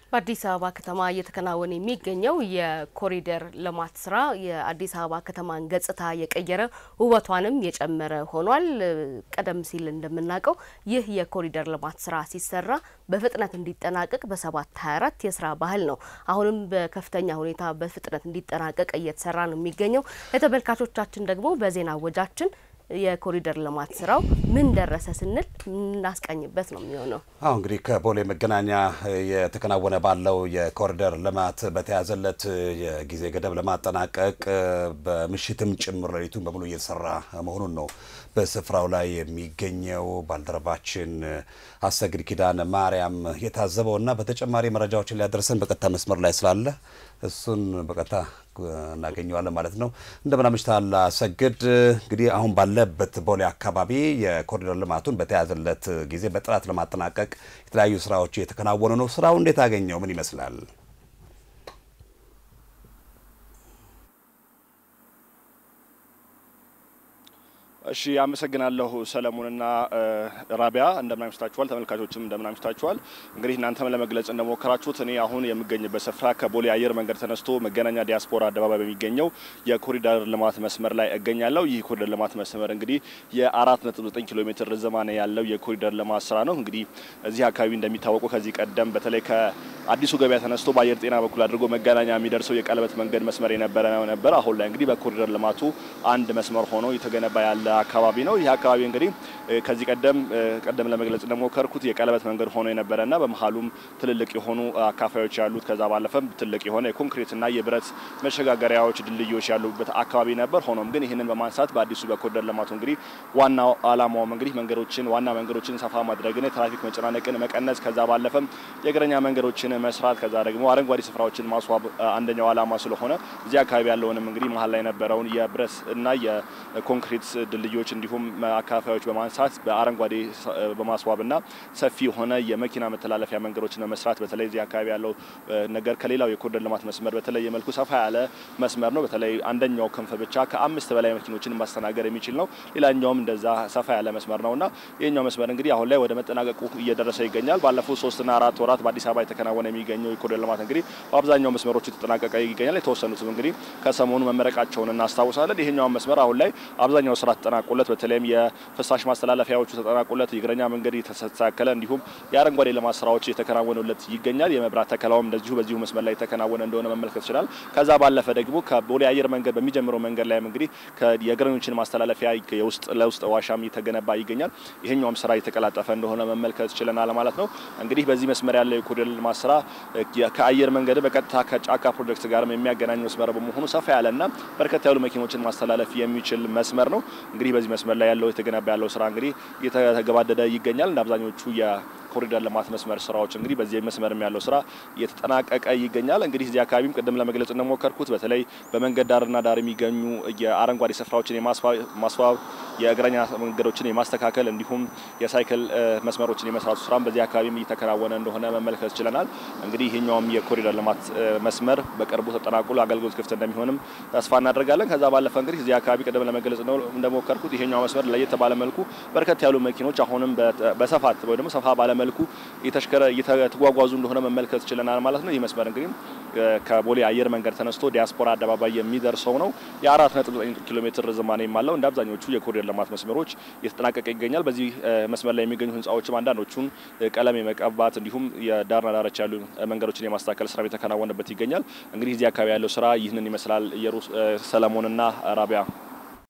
በአዲስ አበባ ከተማ እየተከናወነ የሚገኘው የኮሪደር ልማት ስራ የአዲስ አበባ ከተማን ገጽታ የቀየረ ውበቷንም የጨመረ ሆኗል። ቀደም ሲል እንደምናውቀው ይህ የኮሪደር ልማት ስራ ሲሰራ በፍጥነት እንዲጠናቀቅ በሰባት ሀያ አራት የስራ ባህል ነው። አሁንም በከፍተኛ ሁኔታ በፍጥነት እንዲጠናቀቅ እየተሰራ ነው የሚገኘው። ለተመልካቾቻችን ደግሞ በዜና ወጃችን የኮሪደር ልማት ስራው ምን ደረሰ ስንል እናስቃኝበት ነው የሚሆነው። አሁ እንግዲህ ከቦሌ መገናኛ የተከናወነ ባለው የኮሪደር ልማት በተያዘለት የጊዜ ገደብ ለማጠናቀቅ በምሽትም ጭምር ሌሊቱን በሙሉ እየተሰራ መሆኑን ነው በስፍራው ላይ የሚገኘው ባልደረባችን አሰግድ ኪዳነ ማርያም የታዘበው እና በተጨማሪ መረጃዎችን ሊያደርሰን በቀጥታ መስመር ላይ ስላለ እሱን በቀጥታ እናገኘዋለን ማለት ነው። እንደምን አምሽተሃል አሰግድ። እንግዲህ አሁን ባለበት ቦሌ አካባቢ የኮሪደር ልማቱን በተያዘለት ጊዜ በጥራት ለማጠናቀቅ የተለያዩ ስራዎች እየተከናወኑ ነው። ስራው እንዴት አገኘው? ምን ይመስላል? እሺ አመሰግናለሁ ሰለሞንና ራቢያ እንደምን አምሽታችኋል። ተመልካቾችም እንደምን አምሽታችኋል። እንግዲህ እናንተም ለመግለጽ እንደሞከራችሁት እኔ አሁን የምገኝበት ስፍራ ከቦሌ አየር መንገድ ተነስቶ መገናኛ ዲያስፖራ አደባባይ በሚገኘው የኮሪደር ልማት መስመር ላይ እገኛለሁ። ይህ ኮሪደር ልማት መስመር እንግዲህ የ4.9 ኪሎ ሜትር ርዝማኔ ያለው የኮሪደር ልማት ስራ ነው። እንግዲህ እዚህ አካባቢ እንደሚታወቁ ከዚህ ቀደም በተለይ ከአዲሱ ገበያ ተነስቶ በአየር ጤና በኩል አድርጎ መገናኛ የሚደርሰው የቀለበት መንገድ መስመር የነበረ ነበር። አሁን ላይ እንግዲህ በኮሪደር ልማቱ አንድ መስመር ሆኖ የተገነባ ያለ አካባቢ ነው። ይህ አካባቢ እንግዲህ ከዚህ ቀደም ቀደም ለመግለጽ እንደሞከርኩት የቀለበት መንገድ ሆኖ የነበረና በመሀሉም ትልልቅ የሆኑ አካፋዮች ያሉት ከዛ ባለፈም ትልቅ የሆነ የኮንክሪትና የብረት መሸጋገሪያዎች፣ ድልድዮች ያሉበት አካባቢ ነበር። ሆኖም ግን ይህንን በማንሳት በአዲሱ በኮሪደር ልማቱ እንግዲህ ዋናው አላማውም እንግዲህ መንገዶችን ዋና መንገዶችን ሰፋ ማድረግን፣ የትራፊክ መጨናነቅን መቀነስ፣ ከዛ ባለፈም የእግረኛ መንገዶችን መስራት፣ ከዛ ደግሞ አረንጓዴ ስፍራዎችን ማስዋብ አንደኛው አላማ ስለሆነ እዚህ አካባቢ ያለውንም እንግዲህ መሀል ላይ የነበረውን የብረት እና የኮንክሪት ድልድዮች እንዲሁም አካፋዮች በማንሳት በአረንጓዴ በማስዋብና ሰፊ የሆነ የመኪና መተላለፊያ መንገዶችን በመስራት በተለይ እዚህ አካባቢ ያለው ነገር ከሌላው የኮሪደር ልማት መስመር በተለየ መልኩ ሰፋ ያለ መስመር ነው። በተለይ አንደኛው ክንፍ ብቻ ከአምስት በላይ መኪኖችን ማስተናገድ የሚችል ነው። ሌላኛውም እንደዛ ሰፋ ያለ መስመር ነው እና ይህኛው መስመር እንግዲህ አሁን ላይ ወደ መጠናቀቁ እየደረሰ ይገኛል። ባለፉት ሶስትና አራት ወራት በአዲስ አበባ የተከናወነ የሚገኘው የኮሪደር ልማት እንግዲህ በአብዛኛው መስመሮቹ የተጠናቀቀ ይገኛል። የተወሰኑትም እንግዲህ ከሰሞኑ መመረቃቸውን እናስታውሳለን። ይሄኛውን መስመር አሁን ላይ አብዛኛው ስራ ተጠናቆለት በተለይም የፍሳሽ ማስተላለፊያዎቹ ተጠናቆለት የእግረኛ መንገድ የተስተካከለ እንዲሁም የአረንጓዴ ልማት ስራዎች የተከናወኑለት ይገኛል። የመብራት ተከላውም እንደዚሁ በዚሁ መስመር ላይ የተከናወነ እንደሆነ መመልከት ይችላል። ከዛ ባለፈ ደግሞ ከቦሌ አየር መንገድ በሚጀምረው መንገድ ላይም እንግዲህ የእግረኞችን ማስተላለፊያ የውስጥ ለውስጥ ዋሻም እየተገነባ ይገኛል። ይሄኛውም ስራ እየተቀላጠፈ እንደሆነ መመልከት ችለናል ማለት ነው። እንግዲህ በዚህ መስመር ያለው የኮሪደር ልማት ስራ ከአየር መንገድ በቀጥታ ከጫካ ፕሮጀክት ጋርም የሚያገናኝ መስመር በመሆኑ ሰፋ ያለና በርከት ያሉ መኪኖችን ማስተላለፍ የሚችል መስመር ነው። እንግዲህ በዚህ መስመር ላይ ያለው የተገነባ ያለው ስራ እንግዲህ እየተገባደደ ይገኛል። እንደ አብዛኞቹ የኮሪደር ልማት መስመር ስራዎች እንግዲህ በዚህ መስመርም ያለው ስራ እየተጠናቀቀ ይገኛል። እንግዲህ እዚህ አካባቢም ቅድም ለመግለጽ እንደሞከርኩት በተለይ በመንገድ ዳርና ዳር የሚገኙ የአረንጓዴ ስፍራዎችን የማስዋብ የእግረኛ መንገዶችን የማስተካከል እንዲሁም የሳይክል መስመሮችን የመስራቱ ስራም በዚህ አካባቢም እየተከናወነ እንደሆነ መመልከት ችለናል። እንግዲህ ይህኛውም የኮሪደር ልማት መስመር በቅርቡ ተጠናቁ ለአገልግሎት ክፍት እንደሚሆንም ተስፋ እናደርጋለን። ከዛ ባለፈ እንግዲህ እዚህ አካባቢ ቅድም ለመግለጽ እንደሞከርኩት ይሄኛው መስመር ለየት ባለ መልኩ በርከት ያሉ መኪኖች አሁንም በሰፋት ወይ ደግሞ ሰፋ ባለ መልኩ እየተጓጓዙ እንደሆነ መመልከት ችለናል ማለት ነው። ይህ መስመር እንግዲህ ከቦሌ አየር መንገድ ተነስቶ ዲያስፖራ አደባባይ የሚደርሰው ነው። የአራት ነጥብ ዘጠኝ ኪሎ ሜትር ርዝማኔም አለው። እንደ አብዛኞቹ የኮሪደር ልማት መስመሮች እየተጠናቀቀ ይገኛል። በዚህ መስመር ላይ የሚገኙ ህንፃዎችም አንዳንዶቹን ቀለም የመቀባት እንዲሁም የዳርና ዳርቻ ያሉ መንገዶችን የማስተካከል ስራ የተከናወነበት ይገኛል። እንግዲህ እዚህ አካባቢ ያለው ስራ ይህንን ይመስላል። ሰለሞንና ራቢያ